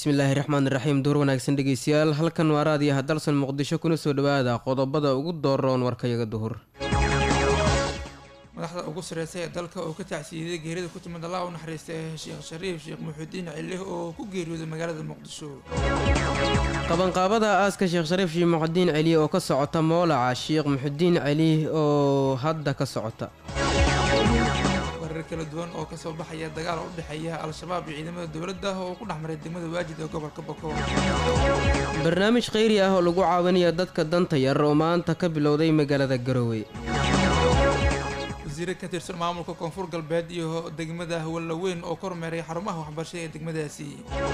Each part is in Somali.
bismillaahi raxmaan raxiim duur wanaagsan dhegeystayaal halkan waa raadiyaha dalsan muqdisho kuna soo dhawaada qodobada ugu dooroon warkayaga duhur madaxda ugu sareysa ee dalka oo ka tacsiiyey geerida ku timid allah u naxariista ee sheekh shariif sheekh muxuudiin cilih oo ku geeriyooday magaalada muqdisho qabanqaabada aaska sheekh shariif sheekh muxudiin celi oo ka socota moolaca sheekh muxudiin celi oo hadda ka socota warar kala duwan oo kasoo baxaya dagaal u dhexeeya al-shabaab iyo ciidamada dowladda oo ku dhex maray degmada waajid ee gobolka bokool barnaamij kheyri ah oo lagu caawinaya dadka danta yar oo maanta ka bilowday magaalada garowe wasiire ka tirsan maamulka koonfur galbeed iyo degmada wallaweyn oo kormeeray xarumaha waxbarashada ee degmadaasi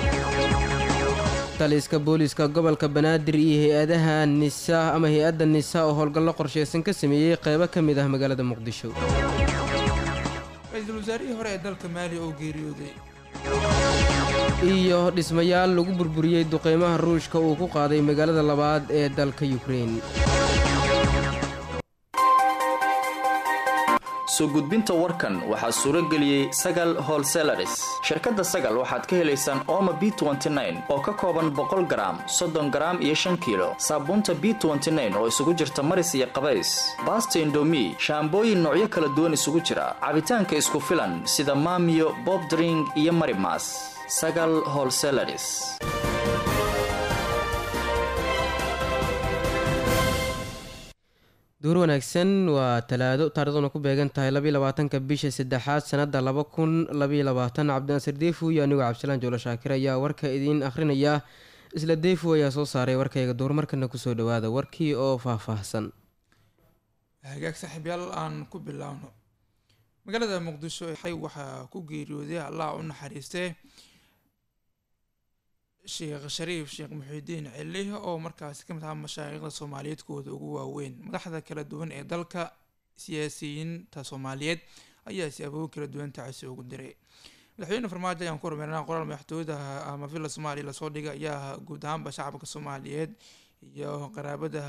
taliska booliiska gobolka banaadir iyo hay-adaha nisa ama hay-adda nisa oo howlgallo qorsheysan ka sameeyey qeybo ka mid ah magaalada muqdisho ra-iisul wasaarihii hore ee dalka maali oo geeriyooday iyo dhismayaal lagu burburiyey duqeymaha ruushka uu ku qaaday magaalada labaad ee dalka yukrein soo gudbinta warkan waxaa suuro geliyey sagal holselaris shirkadda sagal waxaad ka helaysaan ooma b oo ka kooban boqol garaam soddon garaam iyo shan kiilo saabuunta b oo isugu jirta maris iyo qabays baasta indomi shaambooyin noocyo kala duwan isugu jira cabitaanka isku filan sida maamiyo bobdring iyo marimas sagal holselaris duur wanaagsan waa talaado taariikhduna ku beegan tahay labaiy labaatanka bisha saddexaad sanada laba kun labaiy labaatan cabdinaasir deefu iyo anigoo cabdisalaan joolo shaakir ayaa warka idiin akhrinaya isla deefu ayaa soo saaray warkayga duur markana kusoo dhawaada warkii oo faahfaahsan hagaag saaxiibyaal aan ku bilaawno magaalada muqdisho xay waxaa ku geeriyooday allah u naxariistee sheekh shariif sheekh muxiudiin cilih oo markaasi ka mid aha mashaayikhda soomaaliyeed kuwooda ugu waaweyn madaxda kala duwan ee dalka siyaasiyiinta soomaaliyeed ayaa si abooyin kala duwan tacasi ugu diray madaxweyne farmaajo ayaan ku hormeerna qoraal madaxtooyada ama villa soomaaliya lasoo dhigay ayaa guud ahaanba shacabka soomaaliyeed iyo qaraabada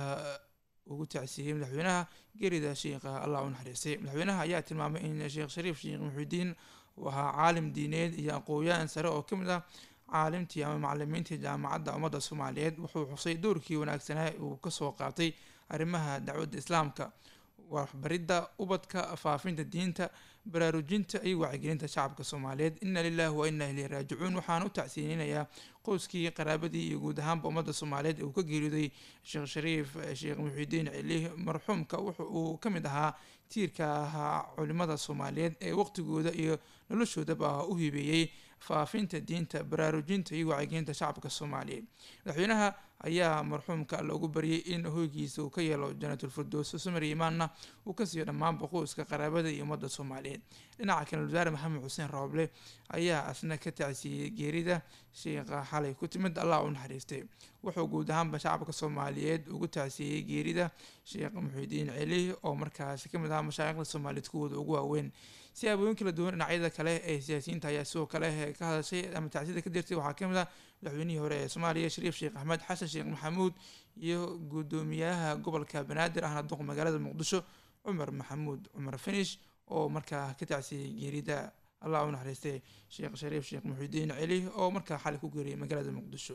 ugu tacsiiyey madaxweynaha geerida sheikha allah u naxariistay madaxweynaha ayaa tilmaamay in sheekh shariif sheekh muxiudiin uu ahaa caalim diineed iyo aqooyaan sare oo kamid ah caalimtii ama macalimiintii jaamacadda ummadda soomaaliyeed wuxuu xusay doorkii wanaagsanaa uu kasoo qaatay arrimaha dacwadda islaamka waxbaridda ubadka faafinta diinta baraarujinta iyo wacyigelinta shacabka soomaaliyeed inna lilahi wa inna ileyhi raajicuun waxaan u tacsiininayaa qoyskii qaraabadii iyo guud ahaanba ummadda soomaaliyeed uu ka geeriyooday sheekh shariif sheekh muxiudiin cilih marxuumka wuxa uu ka mid ahaa tiirka ahaa culimada soomaaliyeed ee waqtigooda iyo noloshoodaba u hibeeyey faafinta diinta baraarujinta iyo wacyigelinta shacabka soomaaliyeed madaxweynaha ayaa marxuumka loogu baryay in hoygiisa uu ka yeelo janatulfirdows sumar imaanna uu ka siiyo dhammaanba qoyska qaraabada iyo ummadda soomaaliyeed dhinaca kale wasaare maxamed xuseen rooble ayaa asna ka tacsiiyey geerida sheikha xalay ku timid allah u naxariistay wuxuu guud ahaanba shacabka soomaaliyeed ugu tacsiiyey geerida sheekh muxiudiin celi oo markaasi kamid ahaa mashaayikhda soomaaliyeed kuwooda ugu waaweyn siyaabooyin kala duwan dhinacyada kale ee siyaasiyiinta ayaa sidoo kale ka hadashay ama tacsida ka dirtay waxaa kamid ah madaxweynihii hore ee soomaaliya shariif sheekh axmed xasan sheekh maxamuud iyo guddoomiyaha gobolka banaadir ahna duq magaalada muqdisho cumar maxamuud cumar finish oo markaa ka tacsiyey geerida allah u naxariistay sheekh shariif sheekh muxiudiin celi oo markaa xalay ku geeriyay magaalada muqdisho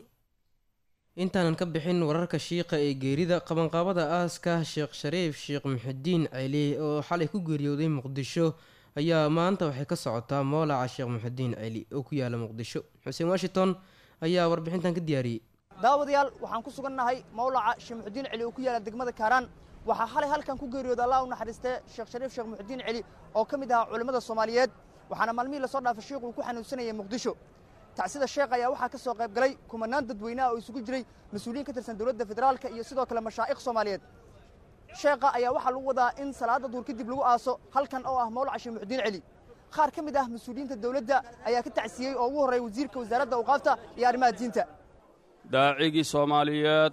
intaanan ka bixin wararka shiiqa ee geerida qabanqaabada aaska sheekh shariif sheekh muxidiin celi oo xalay ku geeriyooday muqdisho ayaa maanta waxay ka socotaa moolaca sheekh muxidiin celi oo ku yaala muqdisho xuseen washington ayaa warbixintan ka diyaariyey daawadayaal waxaan ku sugannahay mawlaca sheekh muxudiin celi oo ku yaala degmada kaaraan waxaa xalay halkan ku geeriyooda allah u naxariistee sheekh shariif sheekh muxudiin celi oo ka mid ahaa culimmada soomaaliyeed waxaana maalmihii lasoo dhaafay sheikhu uu ku xanuunsanayay muqdisho tacsida sheekh ayaa waxaa ka soo qayb galay kumanaan dadweynaha oo isugu jiray mas-uuliyiin ka tirsan dowladda federaalka iyo sidoo kale mashaa'ikh soomaaliyeed sheekha ayaa waxaa lagu wadaa in salaada duur kadib lagu aaso halkan oo ah mawlaca sheekh muxudiin celi qaar ka mid ah mas-uuliyiinta dowladda ayaa ka tacsiyey oo ugu horreeya wasiirka wasaaradda awqaafta iyo arrimaha diinta daacigii soomaaliyeed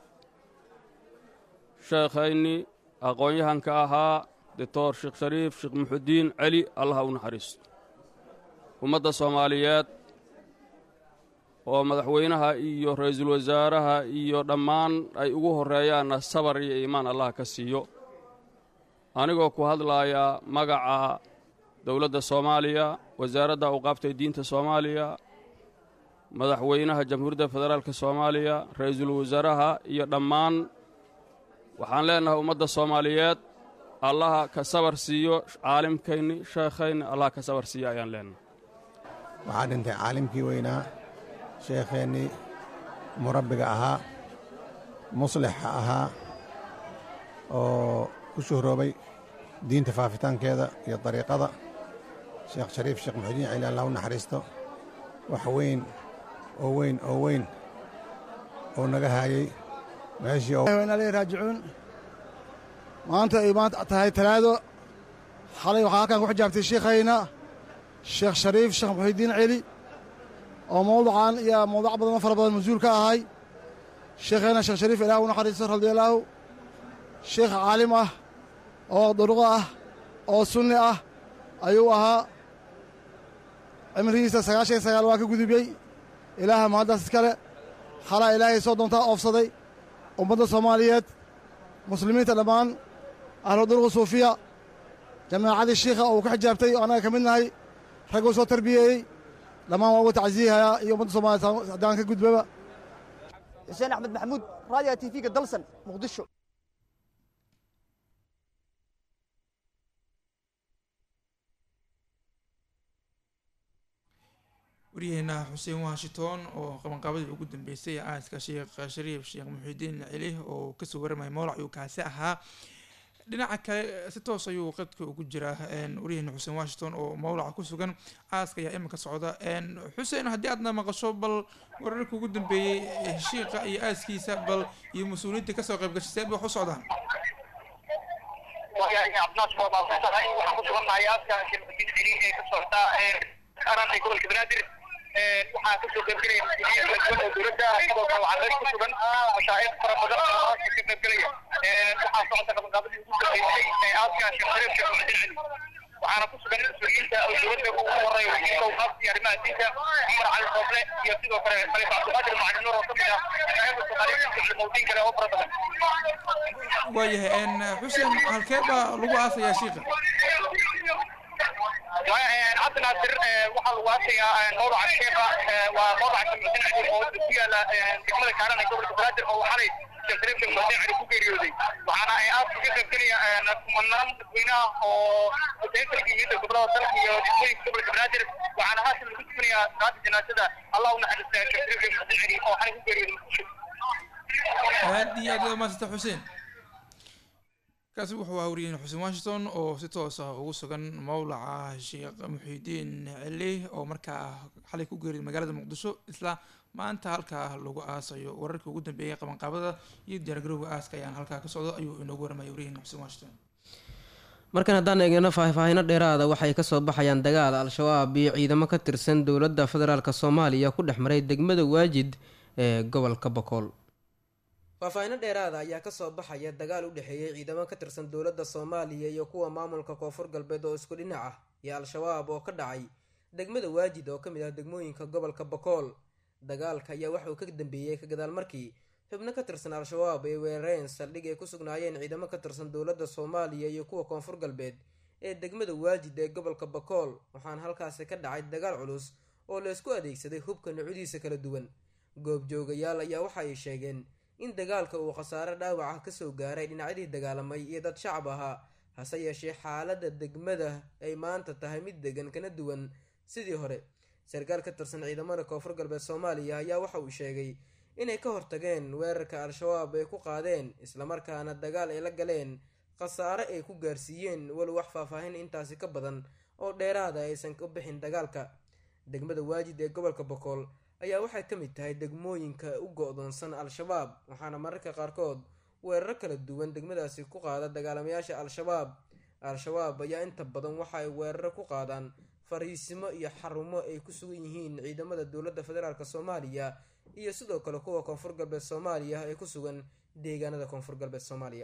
sheekhaynii aqoon-yahanka ahaa doctor sheekh shariif sheekh muxudiin celi allaha u naxariisto ummadda soomaaliyeed oo madaxweynaha iyo ra'iisul wasaaraha iyo dhammaan ay ugu horreeyaanna sabar iyo iimaan allah ka siiyo anigoo ku hadlaaya magaca dowladda soomaaliya wasaaradda awqaafta diinta soomaaliya madaxweynaha jamhuuriyadda federaalka soomaaliya ra-iisul wasaaraha iyo dhammaan waxaan leennahay ummadda soomaaliyeed allaha ka sabar siiyo caalimkayni sheekhayni allaha ka sabar siiyo ayaan leennahay waxaa dhintay caalimkii weynaa sheekheennii murabbiga ahaa muslixa ahaa oo ku shuhroobay diinta faafitaankeeda iyo dariiqada sheekh shariif sheekh muxudiin celi allah u naxariisto wax weyn oo weyn oo weyn oo naga haayey meeshii inaa raajicuun maanta ay maanta tahay talaado xalay waxaa halkan ku xijaabtay shiikhayna sheekh shariif sheekh muxidiin celi oo mawducan iyo mawduuc badan oo fara badan mas-uul ka ahay sheekhayna sheekh shariif ilaah u naxariisto radiallaahu sheekh caalim ah oo duruqo ah oo sunni ah ayuu ahaa cimrigiisa sagaashan iyo sagaal waa ka gudubiyey ilaaha mahaddaas iskale xalaa ilaahay soo doontaa oofsaday ummadda soomaaliyeed muslimiinta dhammaan ahlu duruqu suufiya jamaacadii shiikha oo uu ka xijaabtay oo annaga ka mid nahay ragguu soo tarbiyeeyey dhammaan waa uga tacsiihayaa iyo ummadda soomaliyeed haddaan ka gudbaba xuseen axmed maxamuud raadiga t v-ga dalsan muqdisho waryaheena xuseen washington oo qabanqaabadii ugu dambeysay aaska sheekh shariif sheekh muxidiin celi oo kasoo waramaya mowlac ayuu kaasi ahaa dhinaca kale si toos ayuu qadka ugu jiraa waryaheena xuseen washington oo mowlaca ku sugan aaska ayaa iminka socda xuseen haddii aadna maqasho bal wararka ugu dambeeyey shiiqa iyo aaskiisa bal iyo mas-uuliyiinta kasoo qayb gashay see bay wax u socdaan cabdinaas waa maadsantahay waxaan ku sugannahay aaska sheekh muxidiin celi ee ka socda aran ee gobolka banaadir waxaa kasoo qaybgelaya mas-uuliyiin kala duwan oo dowladda sidoo kale waxaa meel ku sugan mashaaiq fara badan oo aaska ka qaybgelaya waxaa socota qabanqaabadii ugu dambeysay ee aaska sheekh shariif sheekh muxudiin cali waxaana ku sugan mas-uuliyiinta oo dowladda ugu horeeya wasiirka awqaafta iyo arrimaha diinta cumar cali rooble iyo sidoo kale khaliif cabdulqaadir macalin nuur oo ka mid ah mashaaiqda soomaaliyeed iyo culimooyin kale oo fara badan waayahay xuseen halkee baa lagu aasayaa shiiqa cabdi naasir waxaa lagu aasayaa mawdaca sheekha waa mawdaca sheekh muxudiin cali oo ku yaala degmada kaaran ee gobolka banaadir oo xalay sheekh shariif sheekh muxudiin cali ku geeriyooday waxaana ay aaska ka qaybgelaya kumanaan dadweynaha oo huteenka yimid gobolada dalka iyo degmooyinka gobolka banaadir waxaana haatan lagu tukanayaa salaada janaasada allah u naxariista sheekh shariif sheekh muxudiin cali oo xalay ku geeriyooday muqdisho aad iyo aad maasanta xuseen kaasi wuxuu ahaa wariyeen xuseen washington oo si toos ah ugu sugan mowlaca sheekh muxiidiin celi oo markaa xalay ku geeriyay magaalada muqdisho isla maanta halkaa lagu aasayo wararkii ugu dambeeyay qabanqaabada iyo diyaargarowga aaska ayaan halkaa ka socdo ayuu inoogu waramaya wariyeen xuseen washington markan haddaan eegno faahfaahino dheeraada waxay kasoo baxayaan dagaal al-shabaab iyo ciidamo ka tirsan dowladda federaalk soomaaliya ku dhex maray degmada waajid ee gobolka bokool faahfaahino dheeraada ayaa kasoo baxaya dagaal u dhexeeyay ciidamo ka tirsan dowladda soomaaliya iyo kuwa maamulka koonfur galbeed oo isku dhinac ah iyo al-shabaab oo ka dhacay degmada waajid oo kamid ah degmooyinka gobolka bokool dagaalka ayaa waxauu ka dambeeyey ka gadaal markii xubno ka tirsan al-shabaab ay weerareen saldhig ay ku sugnaayeen ciidamo ka tirsan dowladda soomaaliya iyo kuwa koonfur galbeed ee degmada waajid ee gobolka bakool waxaana halkaasi ka dhacay dagaal culus oo laysku adeegsaday hubka nuucyadiisa kala duwan goobjoogayaal ayaa waxa ay sheegeen in dagaalka uu khasaare dhaawac ah kasoo gaaray dhinacyadii dagaalamay iyo dad shacab ahaa hase yeeshee xaaladda degmada ay maanta tahay mid degan kana duwan sidii hore sarkaal ka tirsan ciidamada koonfur galbeed soomaaliya ayaa waxa uu sheegay inay ka hortageen weerarka al-shabaab ay ku qaadeen islamarkaana dagaal ay la galeen khasaare ay ku gaarsiiyeen walow wax faahfaahin intaasi ka badan oo dheeraada aysan u bixin dagaalka degmada waajid ee gobolka bokool ayaa waxay ka mid tahay degmooyinka u go-doonsan al-shabaab waxaana mararka qaarkood weeraro kala duwan degmadaasi ku qaada dagaalamayaasha al-shabaab al-shabaab ayaa inta badan waxa ay weeraro ku qaadaan fariisimo iyo xarumo ay ku sugan yihiin ciidamada dowladda federaalk soomaaliya iyo sidoo kale kuwa koonfur galbeed soomaaliya ee ku sugan deegaanada koonfur galbeed soomaaliya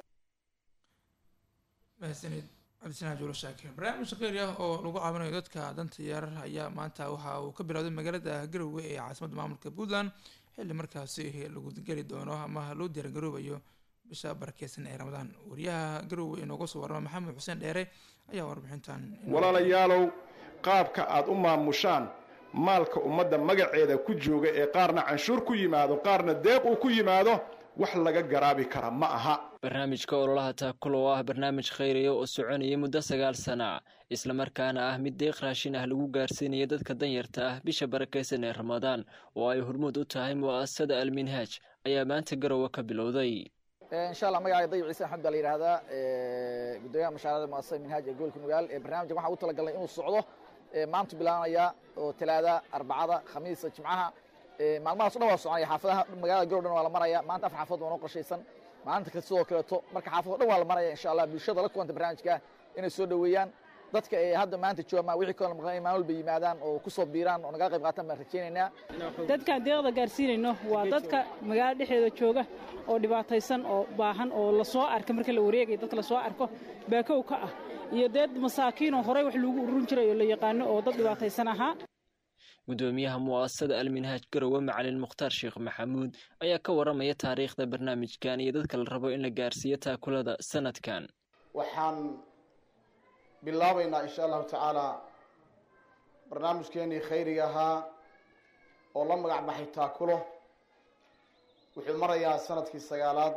mahadsanid cabdisanaa juulo shaakir barnaamij shaqeeri ah oo lagu caawinayo dadka danta yaarar ayaa maanta waxa uu ka bilowday magaalada garowe ee caasimadda maamulka puntland xilli markaasi lagu geli doono ama loo diyaargaroobayo bisha barakeysan ee ramadaan wariyaha garowe inooga soo warama maxamed xuseen dheere ayaa warbixintan walaalayaalow qaabka aad u maamushaan maalka ummadda magaceeda ku jooga ee qaarna canshuur ku yimaado qaarna deeq uu ku yimaado wax laga garaabi kara ma aha barnaamijka ololaha taakula oo ah barnaamij khayriya oo soconayay muddo sagaal sana islamarkaana ah mid deeq raashin ah lagu gaarsiinaya dadka danyarta ah bisha barakaysan ee ramadaan oo ay hormuud u tahay mu'asasada alminhaaj ayaa maanta garowe ka bilowday insha allah magacayga dayib ciise axmed baa la yidhahdaa gudoomiyaha mashaarada muasasada minhaaj ee gobolka nugaal ee barnaamijkan waxaan ugu talagalnay inuu socdo maantu bilaabanayaa oo talaada arbacada khamiisa jimcaha maalmahaas o dhan waa soconaya xaafadaha magaalada garow dhan waa la maraya maanta afar xaafad waa noo qorshaysan maalinta kale sidoo kaleeto marka xaafad o dhan waa la maraya insha allah bulshada la kulanta barnaamijka inay soo dhoweeyaan dadka ee hadda maanta jooga wixii kaloo maqan maalin walba yimaadaan oo ku soo biiraan oo nagala qayb qaataan baan rajaynaynaa dadkaan deeqda gaarsiinayno waa dadka magaalada dhexdeeda jooga oo dhibaataysan oo baahan oo lasoo arka marka la wareegaya dadka lasoo arko baakow ka ah iyo dad masaakiinoo horey wax loogu ururin jiray oo la yaqaano oo dad dhibaataysan ahaa gudoomiyaha mu'asasada alminhaaj garowe macalin mukhtaar sheekh maxamuud ayaa ka waramaya taariikhda barnaamijkan iyo dadka la rabo in la gaarsiiyo taakulada sanadkan waxaan bilaabaynaa insha allahu tacaalaa barnaamijkeenii khayriga ahaa oo la magac baxay taakulo wuxuu marayaa sanadkii sagaalaad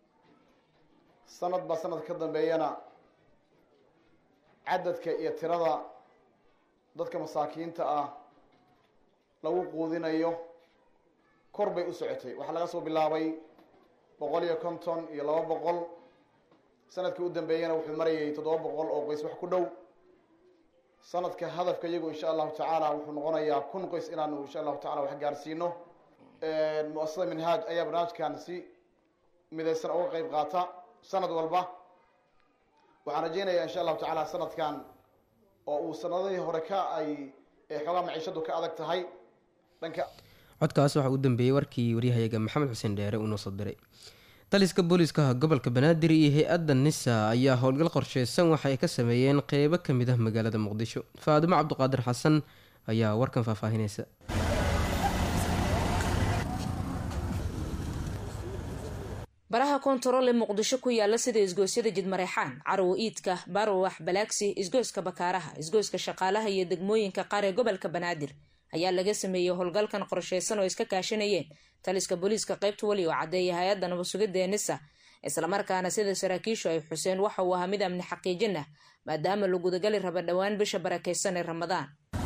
sanad baa sanad ka dambeeyana cadadka iyo tirada dadka masaakiinta ah lagu quudinayo kor bay u socotay waxaa laga soo bilaabay boqol iyo konton iyo laba boqol sanadkii u dambeeyana wuxuu marayay toddoba boqol oo qoys wax ku dhow sanadka hadafka iyagu insha allahu tacaala wuxuu noqonayaa kun qoys inaanu insha allahu tacala wax gaarsiino muasasada minhaaj ayaa barnaamijkan si midaysan uga qeyb qaata sanad walba waxaan rajeynayaa insha allahu tacaala sanadkan oo uu sanadihii hore ka ay xoogaa maciishadu ka adag tahay dhanka codkaas waxaa u dambeeyey warkii waryahayaga maxamed xuseen dheere uu noo soo diray taliska booliiska gobolka banaadir iyo hay-adda nisa ayaa howlgal qorsheysan waxa ay ka sameeyeen qeybo ka mid ah magaalada muqdisho faadimo cabdiqaadir xasan ayaa warkan faahfaahinaysa baraha koontarool ee muqdisho ku yaala sida isgoosyada jidmareexaan carowo iidka barowax balaagsi isgooska bakaaraha isgooska shaqaalaha iyo degmooyinka qaar ee gobolka banaadir ayaa laga sameeyey howlgalkan qorsheysan oo iska kaashanayeen taliska booliiska qaybta weli oo caddeeya hay-adda nabadsugidda ee nisa islamarkaana sida saraakiishu ay xuseen waxa uu ahaa mid amni xaqiijin ah maadaama la gudagali raba dhowaan bisha barakaysan ee ramadaan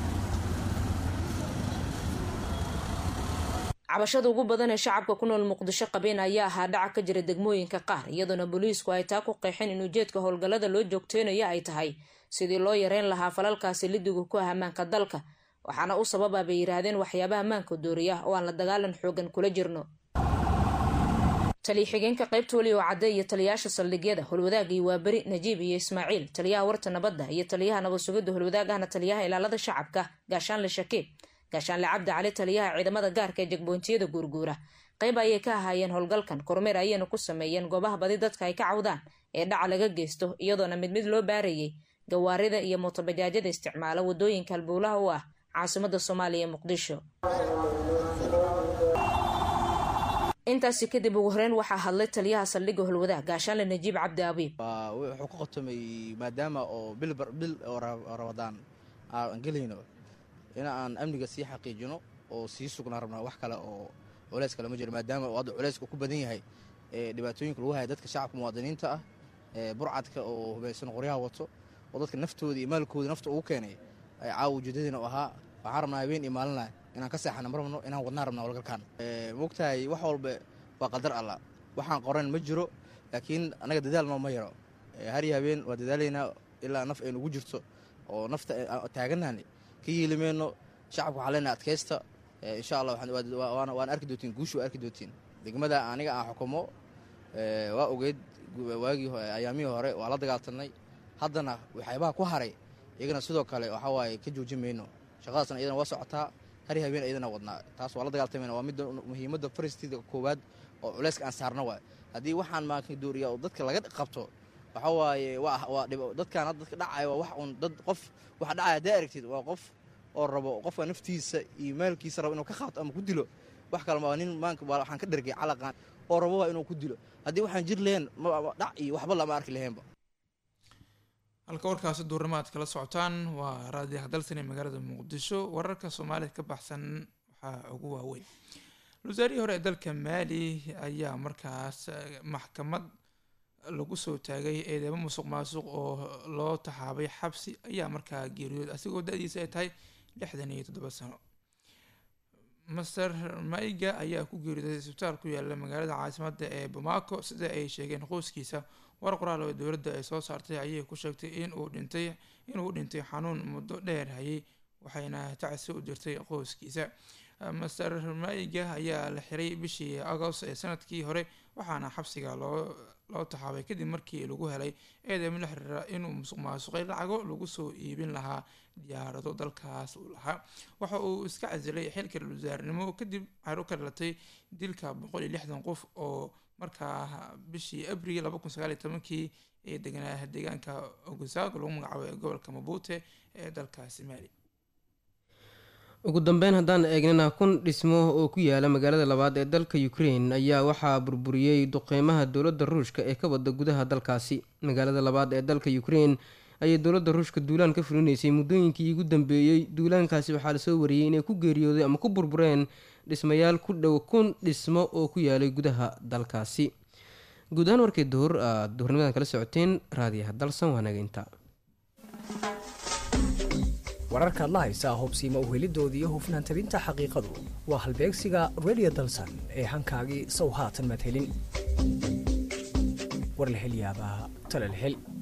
cabashada ugu badan ee shacabka ku nool muqdisho qabeen ayaa ahaa dhaca ka jira degmooyinka qaar iyadoona booliisku ay taa ku qeexeen in ujeedka howlgallada loo joogteynayo ay tahay sidii loo yareyn lahaa falalkaasi lidigu ku ah ammaanka dalka waxaana u sababa bay yidhaahdeen waxyaabaha ammaanka dooriya oo aan la dagaalan xoogan kula jirno taliya xigeenka qaybta weli oo cadde iyo taliyayaasha saldhigyada holwadaag iyo waaberi najiib iyo ismaaciil taliyaha warta nabadda iyo taliyaha nabadsugidda holwadaag ahna taliyaha ilaalada shacabka gaashaanle shakiib gaashaanle cabdi cali taliyaha ciidamada gaarka ee jegbontiyada guurguura qayb ayay ka ahaayeen howlgalkan kormeer ayayna ku sameeyeen goobaha badi dadka ay ka cawdaan ee dhaca laga geysto iyadoona mid mid loo baarayay gawaarida iyo mootobajaajyada isticmaala wadooyinka halbowlaha u ah caasimada soomaaliya ee muqdisho intaasi kadib ugu horeyn waxaa hadlay taliyaha saldhigga holwadaag gaashaanle najiib cabdi abiib wuxuu ka qotomay maadaama oo bil oo ramadaan aan gelayno in aan amniga sii xaqiijino oo sii sugnaa rabnaa wax kale oo culeys kale ma jiro maadaama uu hadda culeyska ku badan yahay ee dhibaatooyinka lagu haya dadka shacabka muwaadiniinta ah ee burcadka oo hubaysan qoryaha wato oo dadka naftooda iyo maalkooda nafta ugu keenay ay caawa ujeedadiina u ahaa waxaan rabnaa habeen iyo maalinla inaan ka seexana ma rabno inaan wadnaa rabnaa walgalkan mogtahay wax walba waa qadar alla waxaan qoran ma jiro laakiin annaga dadaal noo ma yaro har iyo habeen waa dadaalaynaa ilaa naf aynu ugu jirto oo nafta taaganahani ka yeelimayno shacabka waxaa leenahay adkaysta insha allah waan arki doontiin guusha waa arki doontiin degmada aniga aan xukumo waa ogeyd waagii ayaamihii hore waa la dagaaltanay haddana waxyaabaha ku haray iyagana sidoo kale waxaa waaye ka joojin mayno shaqadaasna iyadana waa socotaa hari habeen iyadana wadnaa taas waa la dagaaltamayna waa midda muhiimadda faristiida koowaad oo culeyska aan saarna waay haddii waxaan maanka dooriya oo dadka laga qabto waxa waaye waa dadkaan dadka dhacaya waa wax uun dad qof waxa dhacaya haddaa aragtid waa qof oo rabo qofka naftiisa iyo maalkiisa rabo inuu ka qaato ama ku dilo wax kale waa nin maanka waxaan ka dhergay calaqaan oo rabo waa inuu ku dilo haddii waxaan jir lahayn dhac iyo waxba lama arki laheenba halka warkaasi duurnimaad kala socotaan waa raadiyaha dalsan ee magaalada muqdisho wararka soomaalida ka baxsan waxaa ugu waaweyn wasaarihii hore ee dalka maali ayaa markaas maxkamad lagu soo taagay eedeemo musuq maasuq oo loo taxaabay xabsi ayaa markaa geeriyood asigoo da-diisa ay tahay lixdan iyo toddoba sano master maiga ayaa ku geeriyooday isbitaal ku yaala magaalada caasimadda ee bamako sida ay sheegeen qoyskiisa war qoraal oo dowladda ay soo saartay ayay ku sheegtay inuu dhintay inuu dhintay xanuun muddo dheer hayay waxayna tacsi u dirtay qoyskiisa master maiga ayaa la xiray bishii agost ee sanadkii hore waxaana xabsiga loo loo taxaabay kadib markii lagu helay eedeemo la xiriira inuu musuq maasuqay lacago lagu soo iibin lahaa diyaarado dalkaas uu lahaa waxa uu iska casilay xilka wasaarnimo kadib xero ka dhalatay dilka boqol iyo lixdan qof oo markaa bishii abril laba kun sagaal iyo tobankii ee deganaa deegaanka ogosago lagu magacaabo ee gobolka mabute ee dalkaasi maali ugu dambeyn haddaan eegnana kun dhismo oo ku yaala magaalada labaad ee dalka ukraine ayaa waxaa burburiyey duqeymaha dowladda ruushka ee ka wada gudaha dalkaasi magaalada labaad ee dalka ukraine ayay dowladda ruushka duulaan ka fulinaysay muddooyinkii ugu dambeeyey duulaankaasi waxaa lasoo wariyey inay ku geeriyooday ama ku burbureen dhismayaal ku dhow kun dhismo oo ku yaalay gudaha dalkaasi guud ahaan warkii duhur aad duhurnimadan kala socoteen raadiyaha dalsan waa nageynta wararkaad la haysaa hubsiima uhelidooda iyo hufnaan tabinta xaqiiqadu waa halbeegsiga redio dalsan ee hankaagii sow haatan madhelin war la hel yaabaa tala la hel